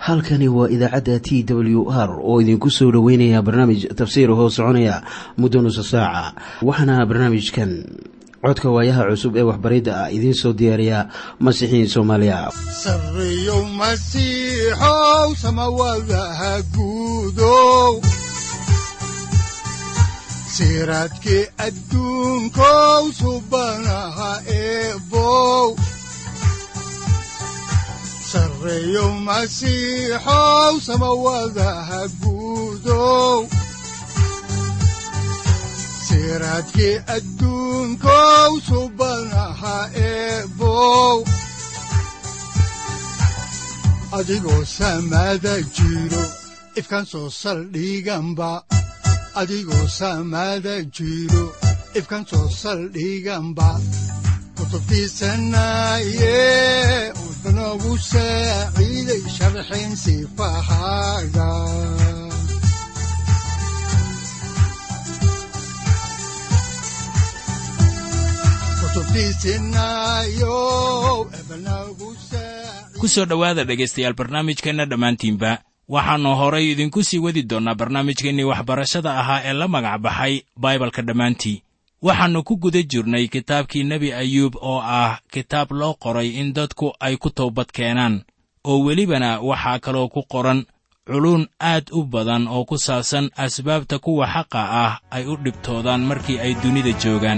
halkani waa idaacadda t w r oo idinku soo dhoweynaya barnaamij tafsiir hoo soconaya muddo nusa saaca waxaana barnaamijkan codka waayaha cusub ee waxbaridda ah idiin soo diyaariya masiixiin soomaaliya sareyow masiixow samawadaha guudow siraadkii adduunkow subanaha eebow sareyow masiixow samawadaha guudow siraadkii adduunkow subanaha eebow adigoo samada jiro ifkaan soo saldhiganba adigoo samada jiro ifkaan soo saldhiganba kutubtiisanaye udanogu saaciiday sharxin sifahaaga ku soo dhowaada dhegaystayaal barnaamijkeenna dhammaantiinba waxaannu horay idinku sii wadi doonnaa barnaamijkeennii waxbarashada ahaa ee la magac baxay baibalka dhammaantii waxaannu ku guda jirnay kitaabkii nebi ayuub oo ah kitaab loo qoray in dadku ay ku toobad keenaan oo welibana waxaa kaloo ku qoran culuun aad u badan oo ku saabsan asbaabta kuwa xaqa ah ay u dhibtoodaan markii ay dunida joogaan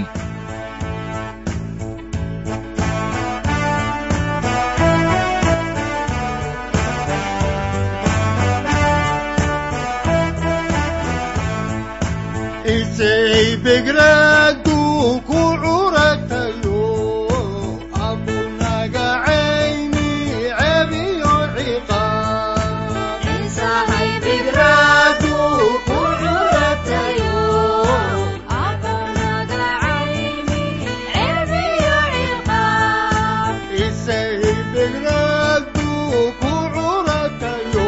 isay begraadu ku curatayo abunagacayni cebiyo ciqaabisay begraadu ku curatayo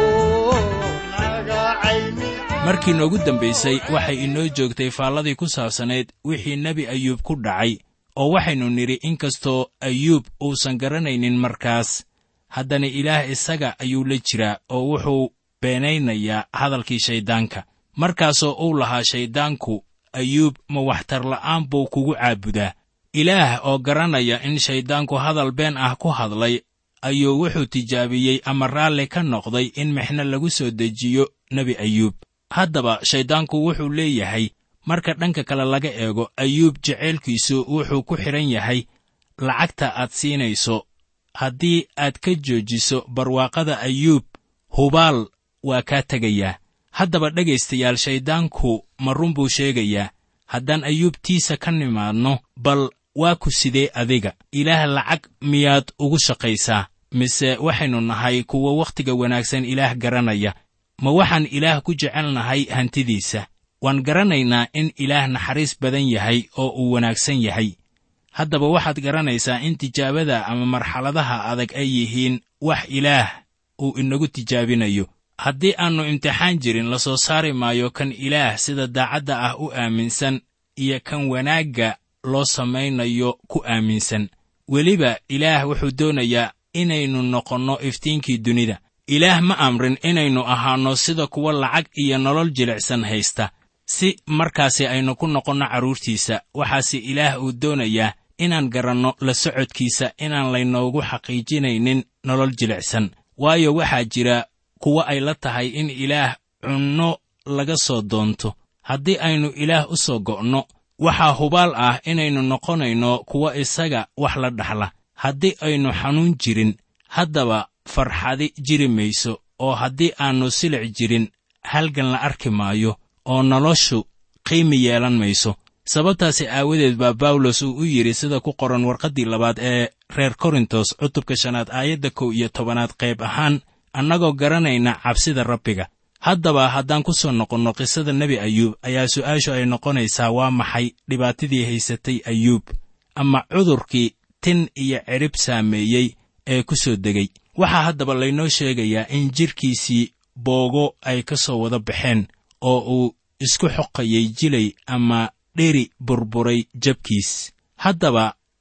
nagacayni markii noogu dambaysay waxay inoo joogtay faalladii ku saabsanayd wixii nebi ayuub ku dhacay oo waxaynu nidhi inkastoo ayuub uusan garanaynin markaas haddana ilaah isaga ayuu la jiraa oo wuxuu beenaynayaa hadalkii shayddaanka markaasoo uu lahaa shayddaanku ayuub ma waxtarla'aan buu kugu caabudaa ilaah oo garanaya in shayddaanku hadal been ah ku hadlay ayuu wuxuu tijaabiyey ama raalli ka noqday in mixno lagu soo dejiyo nebi ayuub haddaba shayddaanku wuxuu leeyahay marka dhanka kale laga eego ayuub jeceylkiisu wuxuu ku xidhan yahay lacagta aad siinayso haddii aad ka joojiso barwaaqada ayuub hubaal waa kaa tegayaa haddaba dhegaystayaal shayddaanku ma run buu sheegayaa haddaan ayuub tiisa ka nimaadno bal waa ku sidee adiga ilaah lacag miyaad ugu shaqaysaa mise waxaynu nahay kuwa wakhtiga wanaagsan ilaah garanaya ma waxaan ilaah ku jecelnahay hantidiisa waan garanaynaa in ilaah naxariis badan yahay oo uu wanaagsan yahay haddaba waxaad garanaysaa in tijaabada ama marxaladaha adag ay yihiin wax ilaah uu inagu tijaabinayo haddii aannu imtixaan jirin la soo saari maayo kan ilaah sida daacadda ah u aaminsan iyo kan wanaagga loo samaynayo ku aaminsan weliba ilaah wuxuu doonayaa inaynu noqonno iftiinkii dunida ilaah ma amrin inaynu ahaanno sida kuwa lacag iyo nolol jilicsan haysta si markaasi aynu ku noqonno carruurtiisa waxaase ilaah uu doonayaa inaan garanno la socodkiisa inaan laynoogu xaqiijinaynin nolol jilicsan waayo waxaa jira kuwa ay la tahay in ilaah cunno laga soo doonto haddii aynu ilaah u soo go'no waxaa hubaal ah inaynu noqonayno kuwa isaga wax la dhaxla haddii aynu xanuun jirin haddaba farxadi jiri mayso oo haddii aannu silic jirin halgan la arki maayo oo noloshu qiimi yeelan mayso sababtaasi aawadeed baa bawlos uu u yidhi sida ku qoran warqaddii labaad ee reer korintos cutubka shanaad aayadda kow iyo tobanaad qayb ahaan annagoo garanayna cabsida rabbiga haddaba haddaan ku soo noqonno qisada nebi ayuub ayaa su'aashu ay noqonaysaa waa maxay dhibaatadii haysatay ayuub ama cudurkii tin iyo cidhib saameeyey ee ku soo degay waxaa haddaba laynoo sheegayaa in jidhkiisii boogo ay ka soo wada baxeen oo uu isku xoqayay jilay ama dheri burburay jabkiis haddaba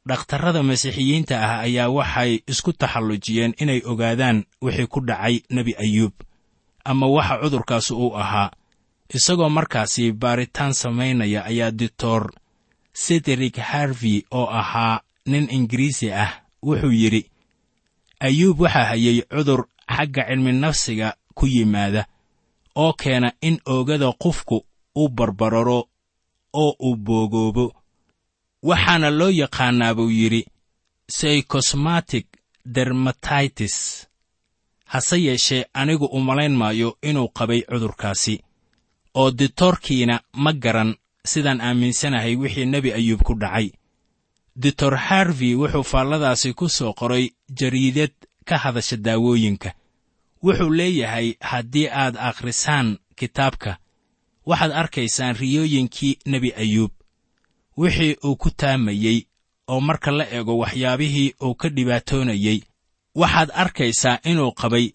dhakhtarrada masiixiyiinta ah ayaa waxay isku taxallujiyeen inay ogaadaan wixii ku dhacay nebi ayuub ama waxa cudurkaas uu ahaa isagoo markaasi baaritaan samaynaya ayaa doctor sederik harvey oo ahaa nin ingiriisi ah wuxuu yidhi ayuub waxaa hayay cudur xagga cilmi nafsiga ku yimaada oo keena in oogada qofku u barbararo oo uu boogoobo waxaana loo yaqaannaa buu yidhi psychosmatic dermatitis hase yeeshee anigu u malayn maayo inuu qabay cudurkaasi oo ditoorkiina ma garan sidaan aaminsanahay wixii nebi ayuub ku dhacay doctor harvey wuxuu faalladaasi ku soo qoray jariidad ka hadasha daawooyinka wuxuu leeyahay haddii aad akhrisaan kitaabka waxaad arkaysaan riyooyinkii nebi ayuub wixii uu ku taamayey oo marka la eego waxyaabihii uu ka dhibaatoonayey waxaad arkaysaa inuu qabay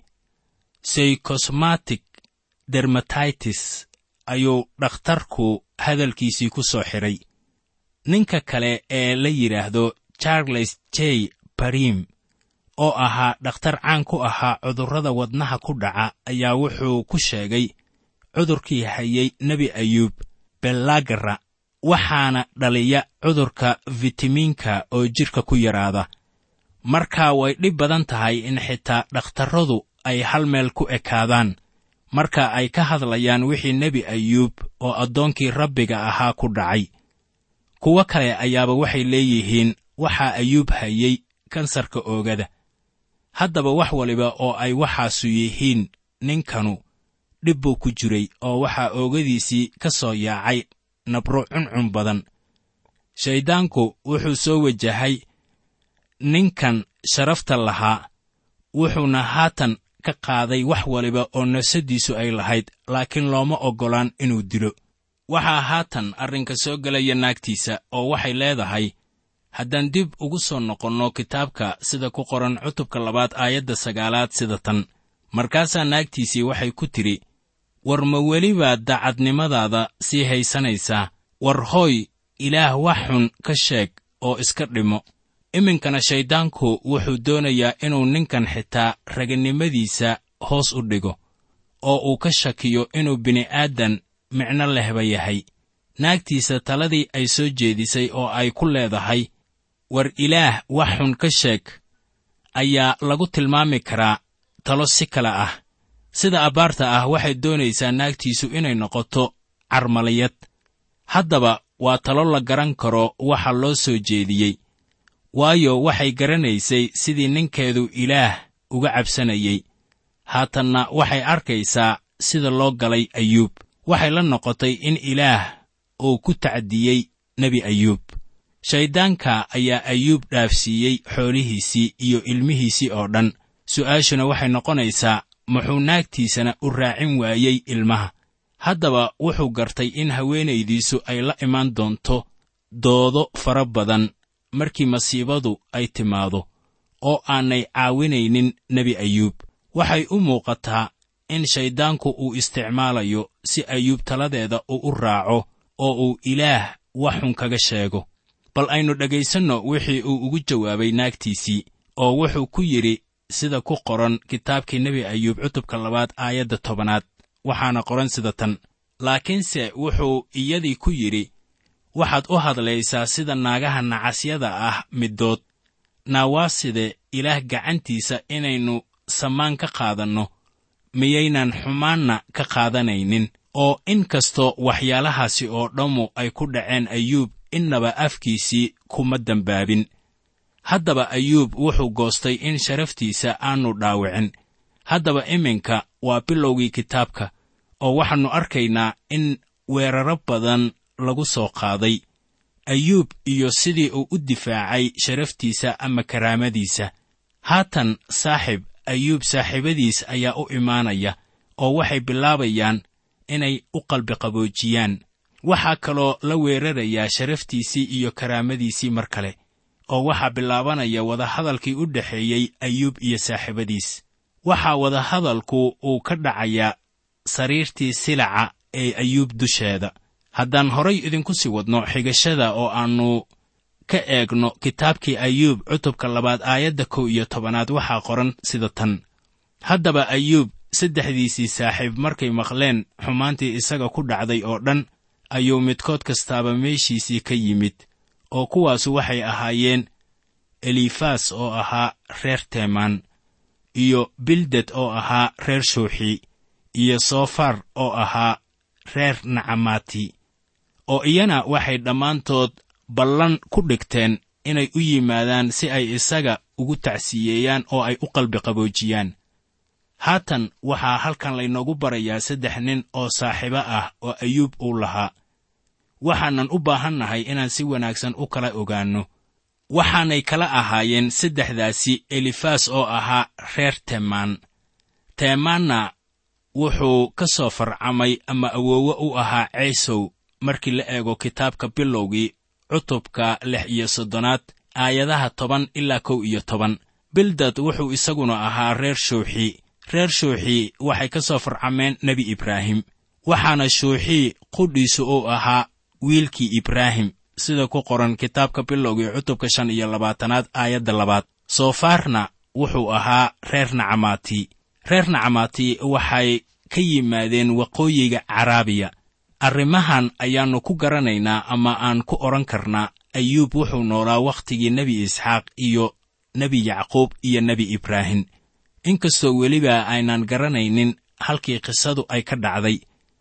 psychosmatic dermatitis ayuu dhakhtarku hadalkiisii ku soo xidhay ninka kale ee la yidhaahdo charles j barim oo ahaa dhakhtar caan ku ahaa cudurrada wadnaha ku dhaca ayaa wuxuu ku sheegay cudurkii hayay nebi ayuub bellagara waxaana dhaliya cudurka fitamiinka oo jidhka ku yaraada marka way dhib badan tahay in xitaa dhakhtarradu ay hal meel ku ekaadaan marka ay ka hadlayaan wixii nebi ayuub oo addoonkii rabbiga ahaa ku dhacay kuwo kale ayaaba waxay leeyihiin waxaa ayuub hayay kansarka oogada haddaba wax waliba oo ay waxaasu yihiin ninkanu dhib buu ku jiray oo waxaa oogadiisii ka soo yaacay nabro cuncun badan shayddaanku wuxuu soo wajahay ninkan sharafta lahaa wuxuuna haatan ka qaaday wax waliba oo nafsaddiisu ay lahayd laakiin looma oggolaan inuu dilo waxaa haatan arrinka soo gelaya naagtiisa oo waxay leedahay haddaan dib ugu soo noqonno kitaabka sida ku qoran cutubka labaad aayadda sagaalaad sida tan markaasaa naagtiisii waxay ku tidhi war ma welibaad daacadnimadaada sii haysanaysaa war hooy ilaah wax xun ka sheeg oo iska dhimo iminkana shayddaanku wuxuu doonayaa inuu ninkan xitaa raganimadiisa hoos u dhigo oo uu ka shakiyo inuu bini'aadan micno lehba yahay naagtiisa taladii ay soo jeedisay oo ay ku leedahay war ilaah wax xun ka sheeg ayaa lagu tilmaami karaa talo si kale ah sida abbaarta ah waxay doonaysaa naagtiisu inay noqoto carmaliyad haddaba waa talo la garan karo waxa loo soo jeediyey waayo waxay garanaysay sidii ninkeedu ilaah uga cabsanayey haatanna waxay arkaysaa sida loo galay ayuub waxay la noqotay in ilaah uu ku tacdiyey nebi ayuub shayddaanka ayaa ayuub dhaafsiiyey xoolihiisii iyo ilmihiisii oo dhan su'aashuna waxay noqonaysaa muxuu naagtiisana u raacin waayey ilmaha haddaba wuxuu gartay in haweenaydiisu ay la imaan doonto doodo fara badan markii masiibadu ay timaado oo aanay caawinaynin nebi ayuub waxay u muuqataa in shayddaanku uu isticmaalayo si ayuub taladeeda uu u raaco oo uu ilaah wax xun kaga sheego bal aynu dhegaysanno wixii uu ugu jawaabay naagtiisii oo wuxuu ku yidhi sida ku qoran kitaabkii nebi ayuub cutubka labaad aayadda tobanaad waxaana qoran sida tan laakiinse wuxuu iyadii ku yidhi waxaad u hadlaysaa sida naagaha nacasyada ah middood naawaaside ilaah gacantiisa inaynu samaan ka qaadanno miyaynan xumaanna ka qaadanaynin oo in kastoo waxyaalahaasi oo dhammu ay ku dhaceen ayuub innaba afkiisii kuma dembaabin haddaba ayuub wuxuu goostay in sharaftiisa aanu dhaawicin haddaba iminka waa bilowgii kitaabka oo waxaannu arkaynaa in weeraro badan lagu soo qaaday ayuub iyo sidii uu u difaacay sharaftiisa ama karaamadiisa haatan saaxib ayuub saaxiibadiis ayaa u imaanaya oo waxay bilaabayaan inay u qalbiqaboojiyaan waxaa kaloo la weerarayaa sharaftiisii iyo karaamadiisii mar kale oo waxaa bilaabanaya wadahadalkii u dhexeeyey ayuub iyo saaxiibadiis waxaa wadahadalku uu ka dhacayaa sariirtii silaca ee ayuub dusheeda haddaan horay idinku sii wadno xigashada oo aannu ka eegno kitaabkii ayuub cutubka labaad aayadda kow iyo tobanaad waxaa qoran sida tan haddaba ayuub saddexdiisii saaxiib markay maqleen xumaantii isaga ku dhacday oo dhan ayuu midkood kastaaba meeshiisii ka yimid oo kuwaasu waxay ahaayeen elifas oo ahaa reer teemaan iyo bildad oo ahaa reer shuuxi iyo soofar oo ahaa reer nacamaati oo iyana waxay dhammaantood ballan ku dhigteen inay u yimaadaan si ay isaga ugu tacsiyeeyaan oo ay u qalbi qaboojiyaan haatan waxaa halkan laynoogu barayaa saddex nin oo saaxiibo ah oo ayuub uu lahaa waxaanan u baahannahay inaan si wanaagsan u kala ogaanno waxaanay kala ahaayeen saddexdaasi elifas oo ahaa reer teemaan teemaanna wuxuu ka soo farcamay ama awoowe u ahaa ceesow markii la eego kitaabka bilowgii cutubka lix iyo soddonaad aayadaha toban ilaa kow iyo toban bildad wuxuu isaguna ahaa reer shuuxi reer shuuxi waxay ka soo farcameen nebi ibraahim waxaana shuuxii qudhiisu uu ahaa wiilkii ibraahim sida ku qoran kitaabka bilowgii cutubka shan iyo labaatanaad aayadda labaad soofaarna wuxuu ahaa reer nacamaati reer nacamaati waxay ka yimaadeen waqooyiga caraabiya arrimahan ayaannu ku garanaynaa ama aan ku odhan karnaa ayuub wuxuu noolaa wakhtigii nebi isxaaq iyo nebi yacquub iyo nebi ibraahim inkastoo weliba aynaan garanaynin halkii qisadu ay ka dhacday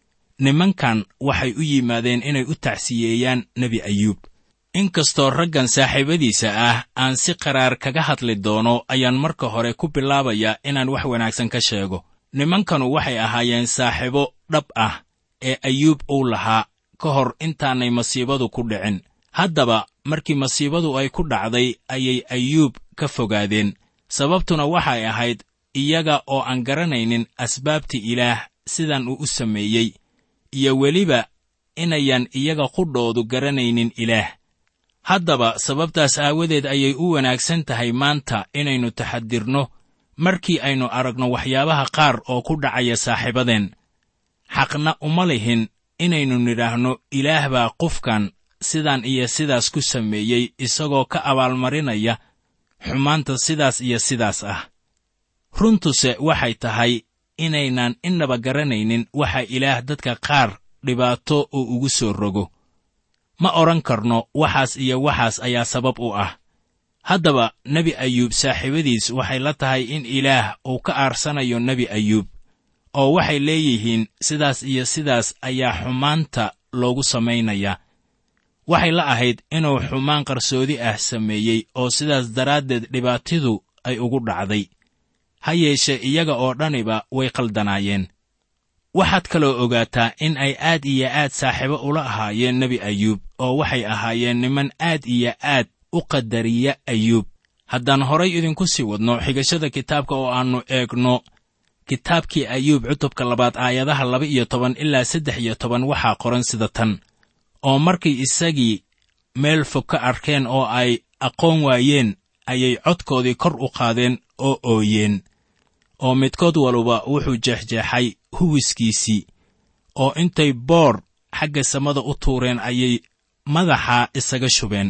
nimankan waxay u yimaadeen inay u tacsiyeeyaan nebi ayuub inkastoo raggan saaxiibadiisa ah aan si qaraar kaga hadli doono ayaan marka hore ku bilaabayaa inaan wax wanaagsan ka sheego nimankanu waxay ahaayeen saaxiibo dhab ah ee ayuub uu lahaa ka hor intaanay masiibadu ku dhicin haddaba markii masiibadu ay ku dhacday ayay ayuub ka fogaadeen sababtuna waxay ahayd iyaga oo aan garanaynin asbaabta ilaah sidan uu u sameeyey iyo weliba inayan iyaga qudhoodu garanaynin ilaah haddaba sababtaas aawadeed ayay u wanaagsan tahay maanta inaynu taxadirno markii aynu aragno waxyaabaha qaar oo ku dhacaya saaxiibadeen xaqna uma lihin inaynu nidhaahno ilaah baa qofkan sidan iyo sidaas ku sameeyey isagoo ka abaalmarinaya xumaanta sidaas iyo sidaas ah runtuse waxay tahay inaynan innaba garanaynin waxa ilaah dadka qaar dhibaato uu ugu soo rogo ma odhan karno waxaas iyo waxaas ayaa sabab u ah haddaba nebi ayuub saaxiibadiis waxay la tahay in ilaah uu ka aarsanayo nebi ayuub oo waxay leeyihiin sidaas iyo sidaas ayaa xumaanta loogu samaynayaa waxay la ahayd inuu xumaan qarsoodi ah sameeyey oo sidaas daraaddeed dhibaatidu ay ugu dhacday ha yeeshee iyaga oo dhaniba way qaldanaayeen waxaad kaloo ogaataa in ay aad iyo aad saaxiibo ula ahaayeen nebi ayuub oo waxay ahaayeen niman aad iyo aad u qadariya ayuub haddaan horay idinku sii wadno xigashada kitaabka oo aannu eegno kitaabkii ayuub cutubka labaad aayadaha laba iyo toban ilaa saddex iyo toban waxaa qoran sida tan oo markay isagii meel fog ka arkeen oo ay aqoon waayeen ayay codkoodii kor u qaadeen oo ooyeen oo midkood waluba wuxuu jeexjeexay huwiskiisii oo intay boor xagga samada u tuureen ayay madaxa isaga shubeen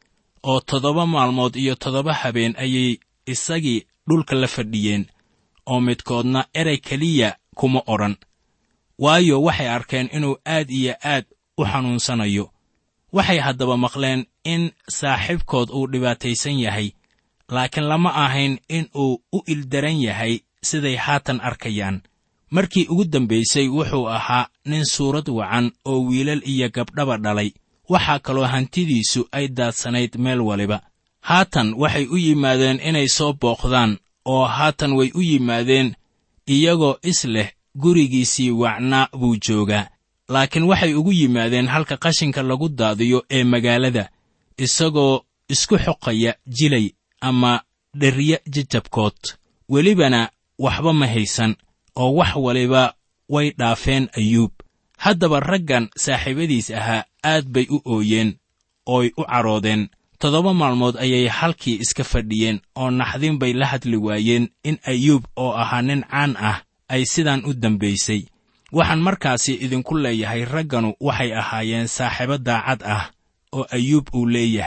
oo toddoba maalmood iyo toddoba habeen ayay isagii dhulka la fadhiyeen oo midkoodna erey keliya kuma odhan waayo waxay arkeen inuu aad iyo aad u xanuunsanayo waxay haddaba maqleen in saaxiibkood uu dhibaataysan yahay laakiin lama ahayn in uu u ildaran yahay siday haatan arkayaan markii ugu dambaysay wuxuu ahaa nin suurad wacan oo wiilal iyo gabdhaba dhalay waxaa kaloo hantidiisu ay daadsanayd meel waliba haatan waxay u yimaadeen inay soo booqdaan oo haatan way u yimaadeen iyagoo is leh gurigiisii wacnaa buu joogaa laakiin waxay ugu yimaadeen halka qashinka lagu daadiyo ee magaalada isagoo isku xoqaya jilay ama dherya jajabkood welibana waxba ma haysan oo wax waliba way dhaafeen ayuub haddaba raggan saaxiibadiis ahaa aad bay u ooyeen ooy u cadhoodeen toddoba maalmood ayay halkii iska fadhiyeen oo naxdin bay la hadli waayeen in ayuub oo ahaa nin caan ah ay sidaan u dambaysay waxaan markaasi idinku leeyahay ragganu waxay ahaayeen saaxiibo daacad ah oo ayuub uu leeyahay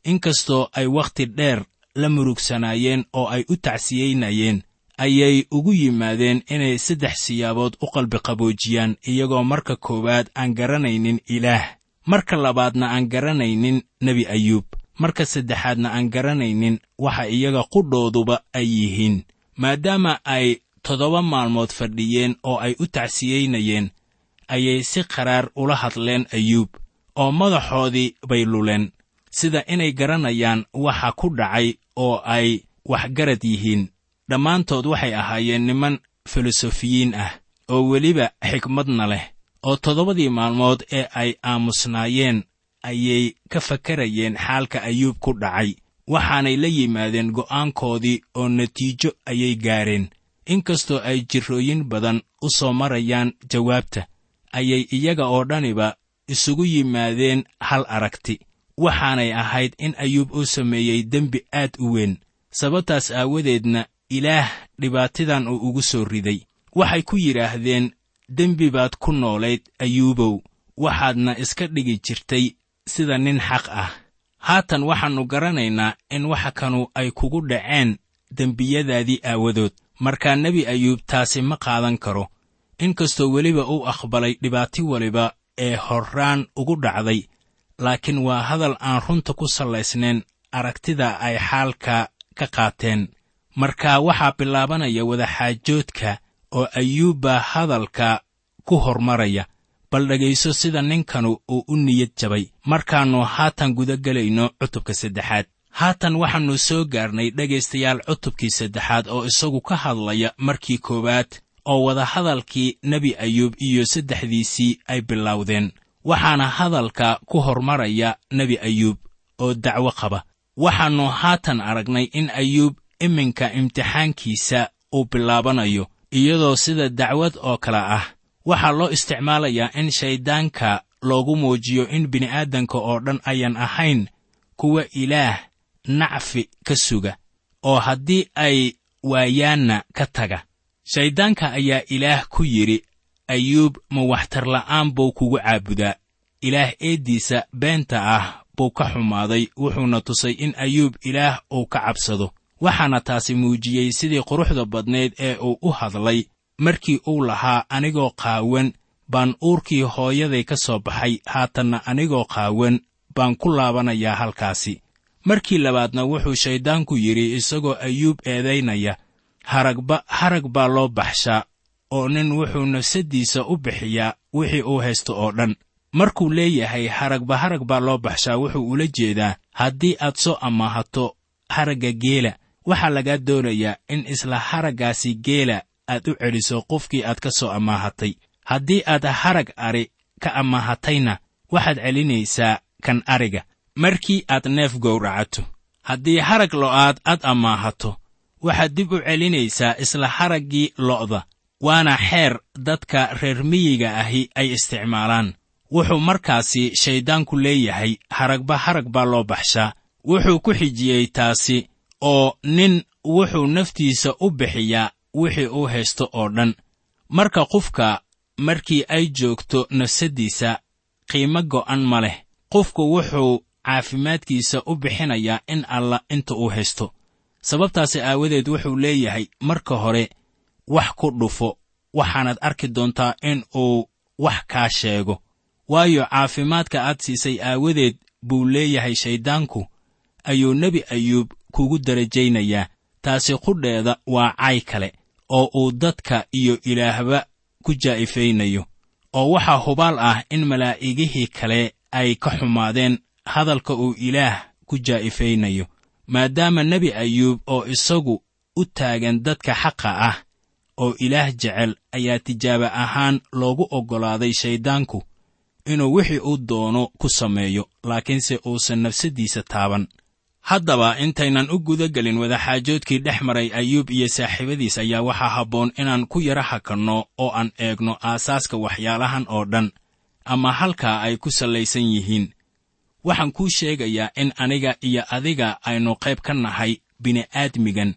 inkastoo ay wakhti dheer la murugsanaayeen oo ay u tacsiyeynayeen ayay ugu yimaadeen inay saddex siyaabood u qalbiqaboojiyaan iyagoo marka koowaad aan garanaynin ilaah marka labaadna aan garanaynin nebi ayuub marka saddexaadna aan garanaynin waxa iyaga qudhooduba ay yihiin maadaama ay toddoba maalmood fadhiyeen oo ay u tacsiyeynayeen ayay si qaraar ula hadleen ayuub oo madaxoodii bay luleen sida inay garanayaan waxa ku dhacay oo ay waxgarad yihiin dhammaantood waxay ahaayeen niman filosofiyiin ah oo weliba xikmadna leh oo toddobadii maalmood ee ay aamusnaayeen ayay ka fakarayeen xaalka ayuub ku dhacay waxaanay la yimaadeen go'aankoodii oo natiijo ayay gaareen inkastoo ay jirrooyin badan u soo marayaan jawaabta ayay iyaga oo dhaniba isugu yimaadeen hal aragti waxaanay ahayd in ayuub uu sameeyey dembi aad u weyn sababtaas aawadeedna ilaah dhibaatadan uu ugu soo riday waxay ku yidhaahdeen dembi baad ku noolayd ayuubow waxaadna iska dhigi jirtay sida nin xaq ah haatan waxaannu garanaynaa in waxa kanu ay kugu dhaceen dembiyadaadii aawadood markaa nebi ayuub taasi ma qaadan karo inkastoo weliba uu aqbalay dhibaati waliba ee horraan ugu dhacday laakiin waa hadal aan runta ku sallaysnayn aragtida ay xaalka ka qaateen marka waxaa bilaabanaya wadaxaajoodka oo ayuub baa hadalka ku hormaraya bal dhegayso sida ninkanu uu u niyad jabay markaannu haatan guda gelayno cutubka saddexaad haatan waxaannu soo gaarnay dhegaystayaal cutubkii saddexaad oo isagu ka hadlaya markii koowaad oo wadahadalkii nebi ayuub iyo saddexdiisii ay bilowdeen waxaana hadalka ku hormaraya nebi ayuub oo dacwo qaba waxaannu haatan aragnay in ayuub iminka imtixaankiisa uu bilaabanayo iyadoo sida dacwad oo kale ah waxaa loo isticmaalayaa in shayddaanka loogu muujiyo in bini'aadanka oo dhan ayan ahayn kuwa ilaah nacfi ka suga oo haddii ay waayaanna ka taga shayddaanka ayaa ilaah ku yidhi ayuub ma waxtarla'aan buu kugu caabudaa ilaah eeddiisa beenta ah buu ka xumaaday wuxuuna tusay in ayuub ilaah uu ka cabsado waxaana taasi muujiyey sidii quruxda badnayd ee uu u hadlay markii uu lahaa anigoo qaawan baan uurkii hooyaday ka soo baxay haatanna anigoo qaawan baan ku laabanayaa halkaasi markii labaadna wuxuu shayddaanku yidhi isagoo ayuub eedaynaya haragba harag baa loo baxshaa oo nin wuxuu nafsaddiisa u bixiyaa wixii uu haysto oo dhan markuu leeyahay haragba harag baa loo baxshaa wuxuu ula jeedaa haddii aad soo ammaahato haragga geela waxaa lagaa doonayaa in isla haraggaasi geela aad u celiso qofkii aad ka soo ammaahatay haddii aad harag ari ka ammaahatayna waxaad celinaysaa kan ariga markii aad neef gowracato haddii harag lo'aad aad ammaahato waxaad dib u celinaysaa isla haraggii lo'da waana xeer dadka reer miyiga ahi ay isticmaalaan wuxuu markaasi shayddaanku leeyahay haragba harag baa loo baxshaa wuxuu ku xijiyey taasi oo nin wuxuu naftiisa u bixiyaa wixii uu haysto oo dhan marka qofka markii ay joogto nafsaddiisa qiimo go'an ma leh qofku wuxuu caafimaadkiisa u bixinayaa in alla inta uu haysto sababtaasi aawadeed wuxuu leeyahay marka hore wax ku dhufo waxaanaad arki doontaa in uu wax kaa sheego waayo caafimaadka aad siisay aawadeed buu leeyahay shayddaanku ayuu nebi ayuub kugu darajaynayaa taasi qudheeda waa cay kale oo uu dadka iyo ilaahba ku jaa'ifaynayo oo waxaa hubaal ah in malaa'igihii kale ay ka xumaadeen hadalka uu ilaah ku jaa'ifaynayo maadaama nebi ayuub oo isagu u taagan dadka xaqa ah oo ilaah jecel ayaa tijaaba ahaan loogu oggolaaday shayddaanku inuu wixii uu doono ku sameeyo laakiinse uusan nafsaddiisa taaban haddaba intaynan u guda gelin wadaxaajoodkii dhex maray ayuub iyo saaxiibadiis ayaa waxaa habboon inaan ku yara hakanno oo aan eegno aasaaska waxyaalahan oo dhan ama halkaa ay ku sallaysan yihiin waxaan kuu sheegayaa in aniga iyo adiga aynu qayb ka nahay bini'aadmigan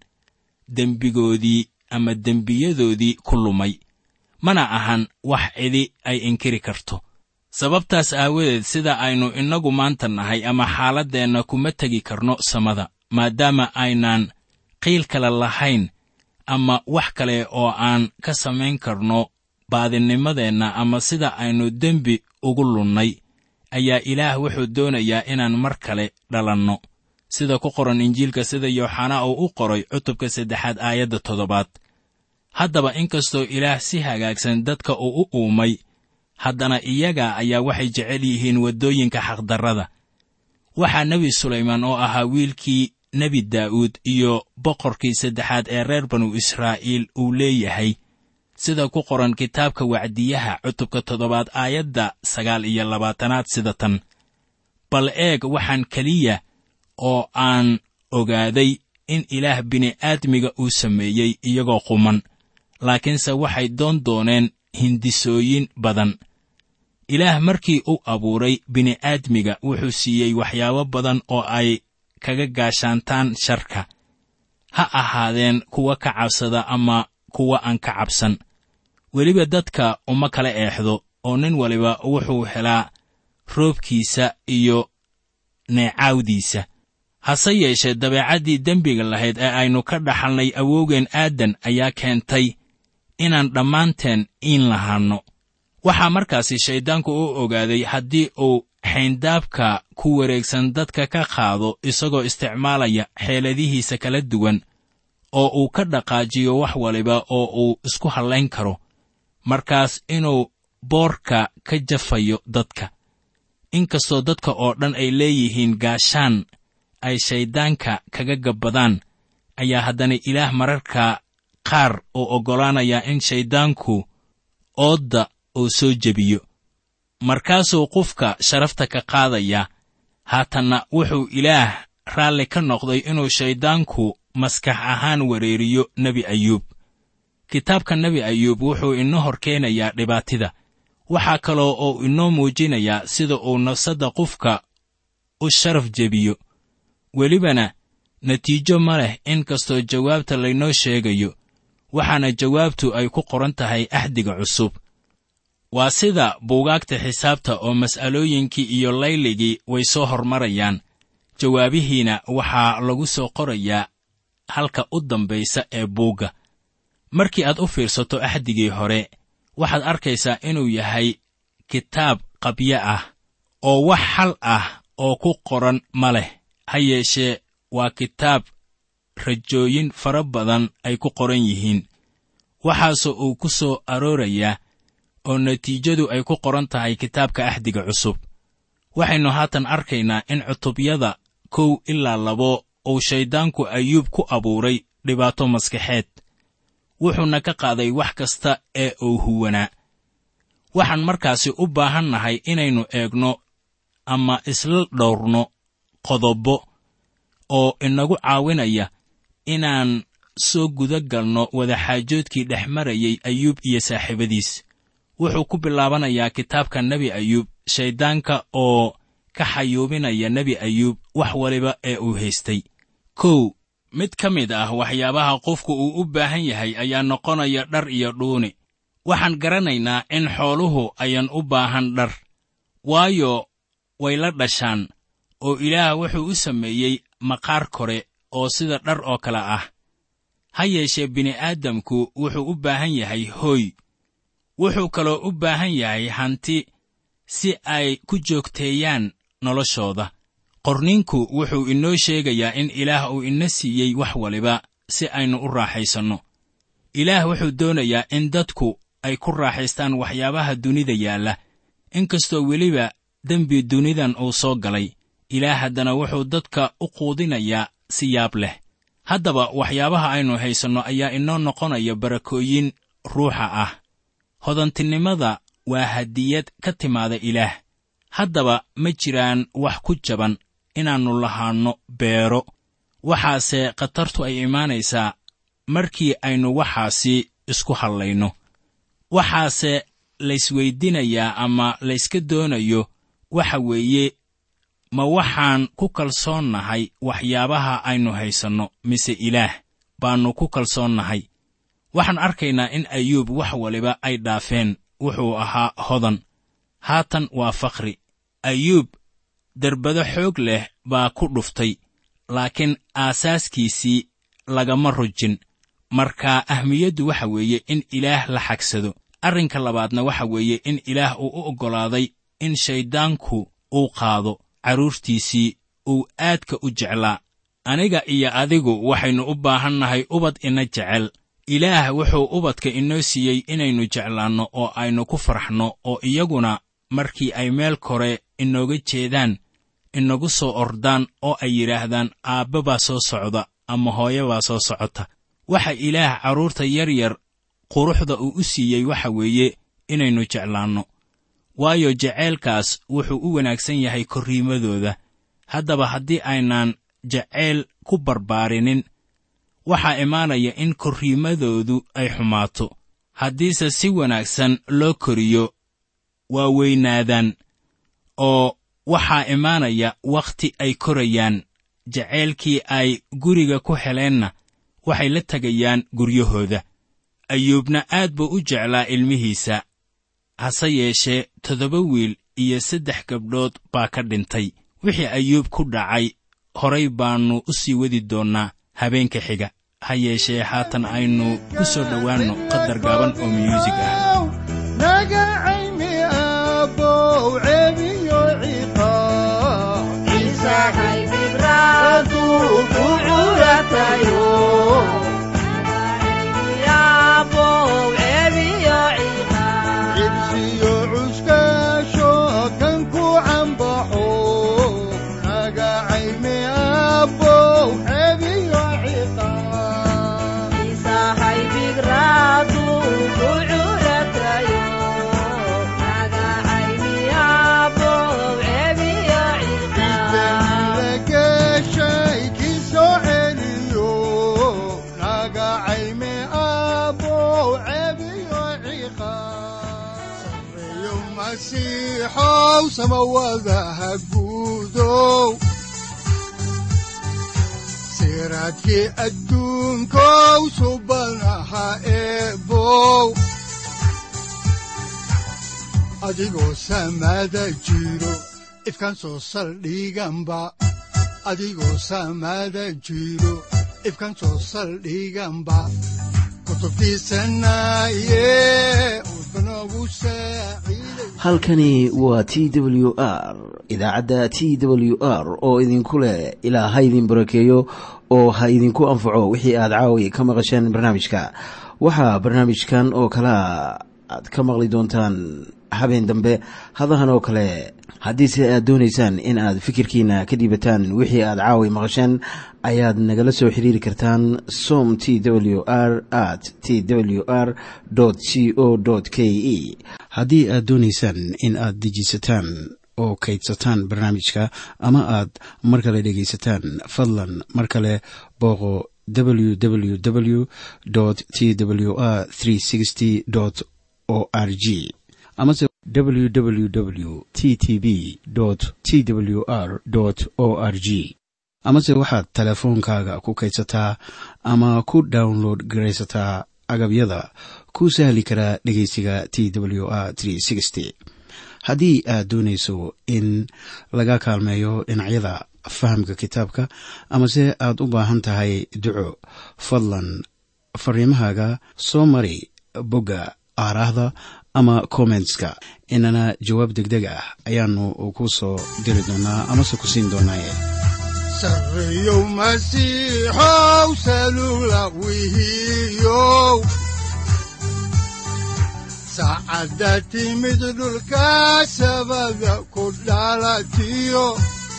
dembigoodii ama dembiyadoodii ku lumay mana ahan wax cidi ay inkiri karto sababtaas aawadeed sida aynu innagu maanta nahay ama xaaladdeenna kuma tegi karno samada maadaama aynaan qiil kale lahayn ama wax kale oo aan ka samayn karno baadinimadeenna ama sida aynu dembi ugu lunnay ayaa ilaah wuxuu doonayaa inaan mar kale dhalanno sida ku qoran injiilka sida yooxanaa uu u qoray cutubka saddexaad aayadda toddobaad haddaba inkastoo ilaah si hagaagsan dadka uu u uumay haddana iyaga ayaa waxay jecel yihiin waddooyinka xaqdarrada waxaa nebi sulaymaan oo ahaa wiilkii nebi daa'uud iyo boqorkii saddexaad ee reer banu israa'iil uu leeyahay sida ku qoran kitaabka wacdiyaha cutubka toddobaad aayadda sagaal iyo labaatanaad sida tan bal eeg waxaan keliya oo aan ogaaday in ilaah bini'aadmiga uu sameeyey iyagoo quman laakiinse waxay doon dooneen hindisooyin badan ilaah markii uu abuuray bini'aadmiga wuxuu siiyey waxyaabo badan oo ay kaga gaashaantaan sharka ha ahaadeen kuwa ka cabsada ama kuwa aan ka cabsan weliba dadka uma kala eexdo oo nin waliba wuxuu helaa roobkiisa iyo neecaawdiisa hase yeeshee dabeecaddii dembiga lahayd ee aynu ka dhaxalnay awowgeen aadan ayaa keentay inaan dhammaanteen iin lahaanno waxaa markaasi shayddaanku u ogaaday haddii uu xayndaabka ku wareegsan dadka ka qaado isagoo isticmaalaya xeeladihiisa kala duwan oo uu ka dhaqaajiyo wax waliba oo uu isku hallayn karo markaas inuu boorka ka jafayo dadka inkastoo dadka oo dhan ay leeyihiin gaashaan ay shayddaanka kaga gabbadaan ayaa haddana ilaah mararka qaar uu oggolaanayaa in shayddaanku oodda uu soo jebiyo markaasuu qofka sharafta ka qaadaya haatanna wuxuu ilaah raalli ka noqday inuu shayddaanku maskax ahaan wareeriyo nebi ayuub kitaabka nebi ayuub wuxuu inoo hor keenayaa dhibaatida waxaa kaloo uu inoo muujinayaa sida uu nafsadda qofka u sharaf jebiyo welibana natiijo ma leh in kastoo jawaabta laynoo sheegayo waxaana jawaabtu ay ku qoran tahay axdiga cusub waa sida buugaagta xisaabta oo mas'alooyinkii iyo layligii way soo hormarayaan jawaabihiina waxaa lagu soo qorayaa halka u dambaysa ee buugga markii aad u fiirsato axdigii hore waxaad arkaysaa inuu yahay kitaab qabyo ah oo wax xal ah oo ku qoran ma leh ha yeeshee waa kitaab rajooyin fara badan ay ku qoran yihiin waxaase uu ku soo aroorayaa oo natiijadu ay ku qoran tahay kitaabka axdiga cusub waxaynu haatan arkaynaa in cutubyada kow ilaa labo uu shayddaanku ayuub ku abuuray dhibaato maskaxeed wuxuuna ka qaaday wax kasta ee uu huwanaa waxaan markaasi u baahan nahay inaynu eegno ama isla dhowrno qodobo oo inagu caawinaya inaan soo guda galno wadaxaajoodkii dhex marayay ayuub iyo saaxiibadiis wuxuu ku bilaabanayaa kitaabka nebi ayuub shayddaanka oo ka xayuubinaya nebi ayuub wax waliba ee uu haystay kow mid ka mid ah waxyaabaha qofku uu u baahan yahay ayaa noqonaya dhar iyo dhuuni waxaan garanaynaa in xooluhu ayan u baahan dhar waayo way la dhashaan oo ilaah wuxuu u sameeyey maqaar kore oo sida dhar oo kale ah ha yeeshee bini'aadamku wuxuu u baahan yahay hooy wuxuu kaloo u baahan yahay hanti si ay ku joogteeyaan noloshooda qorniinku wuxuu inoo sheegayaa in ilaah uu ina siiyey wax waliba si aynu u raaxaysanno ilaah wuxuu doonayaa in dadku ay ku raaxaystaan waxyaabaha dunida yaalla inkastoo weliba dembi dunidan uu soo galay ilaah haddana wuxuu dadka u quudinayaa si yaab leh haddaba waxyaabaha aynu haysanno ayaa inoo noqonaya barakooyin ruuxa ah hodantinimada waa hadiyad ka timaada ilaah haddaba ma jiraan wax ku jaban inaannu lahaanno beero waxaase khatartu ay imaanaysaa markii aynu waxaasi isku hadlayno waxaase laysweydinayaa ama layska doonayo waxa weeye ma waxaan ku kalsoonnahay waxyaabaha aynu haysanno mise ilaah baannu ku kalsoonnahay waxaan arkaynaa in ayuub wax waliba ay dhaafeen wuxuu ahaa hodan haatan waa fakhri ayuub derbado xoog leh baa ku dhuftay laakiin aasaaskiisii lagama rujin marka ahmiyaddu waxa weeye in ilaah la xagsado arrinka labaadna waxa weeye in ilaah uu u oggolaaday in shayddaanku uu qaado carruurtiisii uu aadka u jeclaa aniga iyo adigu waxaynu u baahannahay ubad ina jecel ilaah wuxuu ubadka inoo siiyey inaynu jeclaanno oo aynu ku farxno oo iyaguna markii ay meel kore inooga jeedaan inagu soo ordaan oo ay yidhaahdaan aabba baa soo socda ama hooyo baa soo socota waxa ilaah carruurta yar yar quruxda uu u siiyey waxa weeye inaynu jeclaanno waayo jaceylkaas wuxuu u wanaagsan yahay korriimadooda haddaba haddii aynaan jacayl ku barbaarinin waxaa imaanaya in korriimadoodu ay xumaato haddiise si wanaagsan loo koriyo waa weynaadaan oo waxaa imaanaya wakhti ay korayaan jacaylkii ay guriga ku heleenna waxay la tegayaan guryahooda ayuubna aad buu u jeclaa ilmihiisa hase yeeshee toddoba wiil iyo saddex gabdhood baa ka dhintay wixii ayuub ku dhacay horay baannu u sii wadi doonnaa habeenka xiga ha yeeshee haatan aynu ku soo dhowaanno qadar gaaban oo miyuusig ah nagacaymi aabow ceebiyo ciqaab ku curatayo cibsiyo cuskaasho kan ku cambaxo nagacaymi aabow ceebiyo ciqaab geshay kii soo celiyo nagacayme aabow ceebiyo ciqaabsareeyo masiixow samawadaha guudow siraadkii adduunkow subanaha eebow adigoo samada jiro ifkaan soo saldhiganba adigoo samada jiro ifkaan soo saldhiganba kutubtiisanaye udbanogu saaciiday halkani waa t w r idaacadda t w r oo idinku leh ilaa ha idin barakeeyo oo ha idinku anfaco wixii aad caawi ka maqasheen barnaamijka waxaa barnaamijkan oo kalea aad ka maqli doontaan habeen dambe hadahan oo kale haddiise aad doonaysaan in aad fikirkiina ka dhiibataan wixii aad caawi maqasheen ayaad nagala soo xiriiri kartaan som t w r at t w r c o k e haddii aad doonaysaan in aad dejiisataan oo kaydsataan barnaamijka ama aad mar kale dhegaysataan fadlan mar kale booqo www t w r o r g amase www t t b t w r o r g amase waxaad teleefoonkaaga ku kaydsataa ama ku download garaysataa agabyada ku sahli karaa dhegeysiga t w r haddii aad doonayso in laga kaalmeeyo dhinacyada fahamka kitaabka amase aad u baahan tahay duco fadlan fariimahaaga soo mari bogga aaraahda ama kommentska inana jawaab degdeg ah ayaanu ku soo diri doonaa amase ku siin doonaaye sareeyow masiixow salula wihiyow saacadda timid dhulka sabada ku dhalatiyo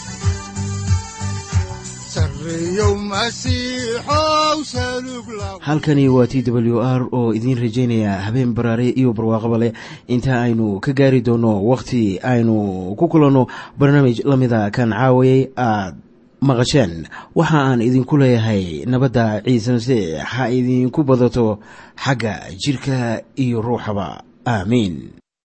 sareeyow masiixow salug la halkani waa t w r oo idiin rajaynaya habeen baraare iyo barwaaqaba leh inta aynu ka gaari doono wakhti aynu ku kulanno barnaamij la mida kan caawayay aad maqasheen waxa aan idinku leeyahay nabadda ciise masiix ha idinku badato xagga jidhka iyo ruuxaba aamiin